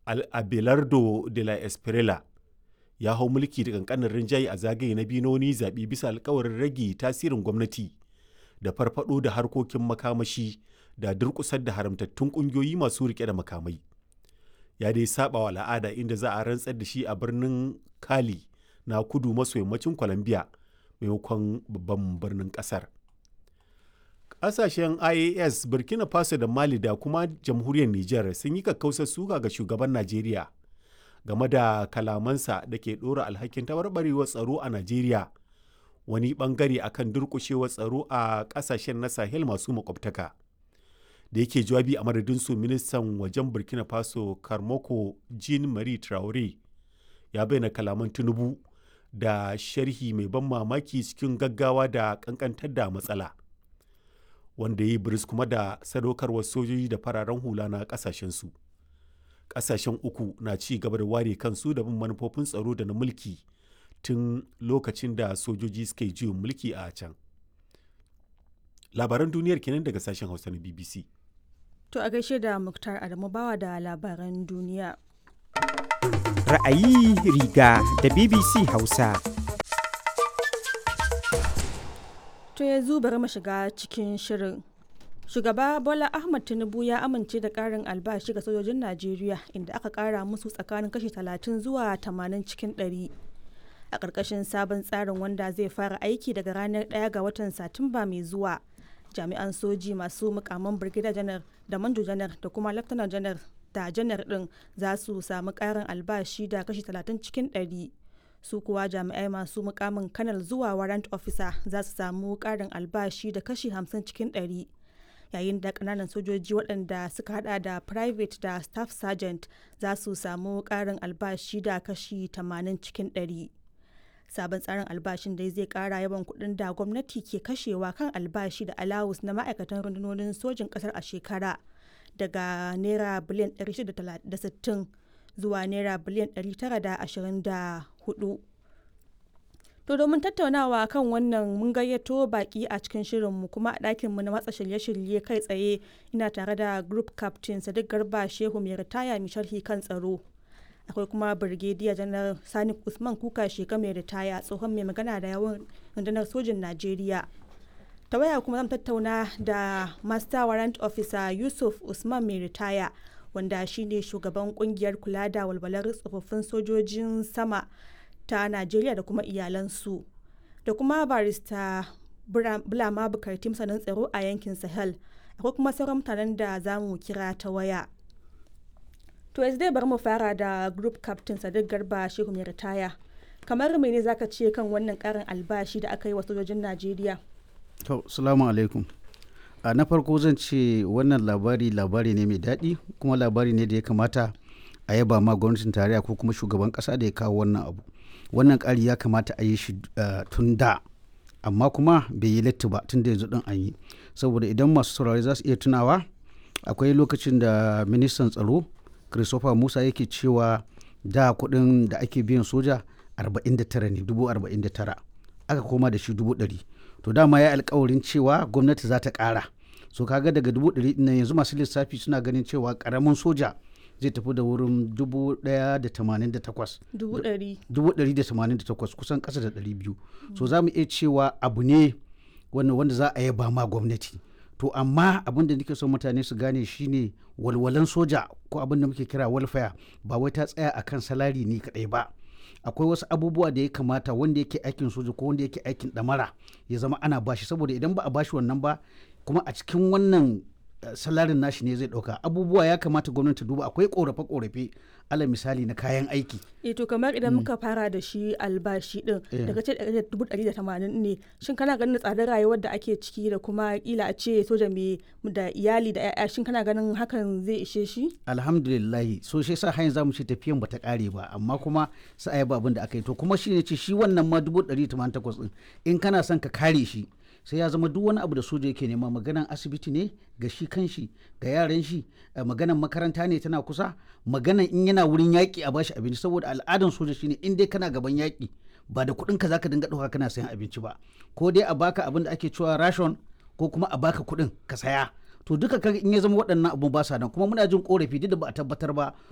abelardo de la espriella ya hau mulki da kankanin rinjaye a zagaye na biyu na wani zaɓe bisa alkawarin rage tasirin gwamnati da farfado da harkokin makamashi da durƙusar da haramtattun ƙungiyoyi masu riƙe da makamai ya dai saba wa al'ada inda za a rantsar da shi a birnin kali na kudu maso yammacin colombia maimakon babban birnin ƙasar ƙasashen ias burkina faso da mali da kuma jamhuriyar niger sun yi kakkausar suka ga shugaban najeriya game da kalamansa da ke ɗora alhakin tabarbarewar tsaro a najeriya wani bangare akan durƙushewar tsaro a ƙasashen na sahel masu makwabtaka da yake jawabi a madadin su ministan wajen burkina faso karmoko jean marie traore ya bayyana kalaman tinubu da sharhi mai ban mamaki cikin gaggawa da kankantar da matsala wanda ya yi biris kuma da sadaukarwar sojoji da fararen hula na kasashensu kasashen uku na ci gaba da ware kansu da bin manufofin tsaro da na mulki tun lokacin da sojoji suka yi juyin mulki a can labaran duniyar kenan daga sashen hausa na bbc To a gaishe da Muktar Adamu bawa da labaran duniya. Ra'ayi riga da BBC Hausa. To yanzu bari mu shiga cikin shirin. Shugaba Bola Ahmad Tinubu ya amince da ƙarin albashi ga sojojin Najeriya inda aka ƙara musu tsakanin kashi 30 zuwa 80 cikin 100. A ƙarƙashin sabon tsarin wanda zai fara aiki daga ranar 1 ga watan Satumba mai zuwa. jami'an soji masu mukaman brigadier janar da manjo janar da kuma lieutenant janar da janar din za su samu karin albashi da kashi 30 cikin 100 su kuwa jami'ai masu mukamin kanal zuwa warrant officer za su samu karin albashi da kashi 50 cikin 100 yayin da kananan sojoji waɗanda suka hada da private da staff sergeant za su samu karin albashi da kashi 80 cikin 100 sabon tsarin albashin dai zai kara yawan kuɗin da gwamnati ke kashewa kan albashi da alawus na ma'aikatan rundunonin sojin ƙasar a shekara daga naira biliyan 660 zuwa naira biliyan 924 to domin tattaunawa kan wannan mun gayyato baki a cikin shirinmu kuma a ɗakinmu na watsa shirye-shirye kai tsaye ina tare da group captain sadiq garba shehu mai ritaya mai sharhi kan tsaro akwai kuma birgediya janar sani usman kuka sheka mai ritaya tsohon mai magana da yawan rundunar sojin najeriya ta waya kuma zan tattauna da master warrant officer yusuf usman mai ritaya wanda shine shugaban kungiyar kula da walwalar tsofaffin sojojin sama ta najeriya da kuma iyalansu da kuma barista bulama bukarti masanin tsaro a yankin sahel akwai kuma sauran mutanen da za mu kira ta waya To yanzu dai bari mu fara da group captain Sadiq Garba Shehu mai ritaya. Kamar mene zaka ce kan wannan karin albashi da aka yi wa sojojin Najeriya? To, salamu alaikum. A na farko zan ce wannan labari labari ne mai daɗi kuma labari ne da ya kamata a yaba ma gwamnatin tarayya ko kuma shugaban ƙasa da ya kawo wannan abu. Wannan ƙari ya kamata a yi shi tun da amma kuma bai yi latti ba tun da yanzu ɗin an yi. Saboda idan masu saurari za su iya tunawa akwai lokacin da ministan tsaro christopher musa yake cewa da kuɗin da ake biyan soja 49 ne 49 aka koma da shi 100 to dama ya alkawarin cewa gwamnati za ta ƙara so kaga daga 100 na yanzu masu lissafi suna ganin cewa ƙaramin soja zai tafi da wurin 188 kusan ƙasa da 200 so za mu iya cewa abu ne wanda za a yaba ma gwamnati to amma abin da nake son mutane su gane shine walwalan soja ko abin da muke kira welfare ba wai ta tsaya akan salari ne kadai ba akwai wasu abubuwa da ya kamata wanda yake aikin soja ko wanda yake aikin damara ya zama ana bashi saboda idan ba a bashi wannan ba kuma a cikin wannan salarin nashi ne zai dauka abubuwa ya kamata gwamnati duba akwai korafe korafe ala misali na kayan aiki e to kamar idan muka fara da shi albashi din daga ce dubu ɗari da tamanin ne shin kana ganin tsadar rayuwar da ake ciki da kuma kila a ce soja mai da iyali da 'ya'ya shin kana ganin hakan zai ishe shi alhamdulillahi so shi sa hanyar zamu ce tafiyan bata kare ba amma kuma sai ayi abin da aka yi to kuma shi ne ce shi wannan ma dubu ɗari tamanin takwas din in kana son ka kare shi sai ya zama duk wani abu da soja yake nema maganan asibiti ne ga shi kanshi ga yaran shi maganan makaranta ne tana kusa maganan in yana wurin yaƙi a bashi abinci saboda al'adan soja shine in dai kana gaban yaƙi ba da kuɗin ka zaka dinga ɗauka kana sayan abinci ba ko dai a baka abin da ake cewa ration ko kuma a baka kuɗin ka saya to duka kaga in ya zama waɗannan abu ba sa nan kuma muna jin korafi duk da ba a tabbatar ba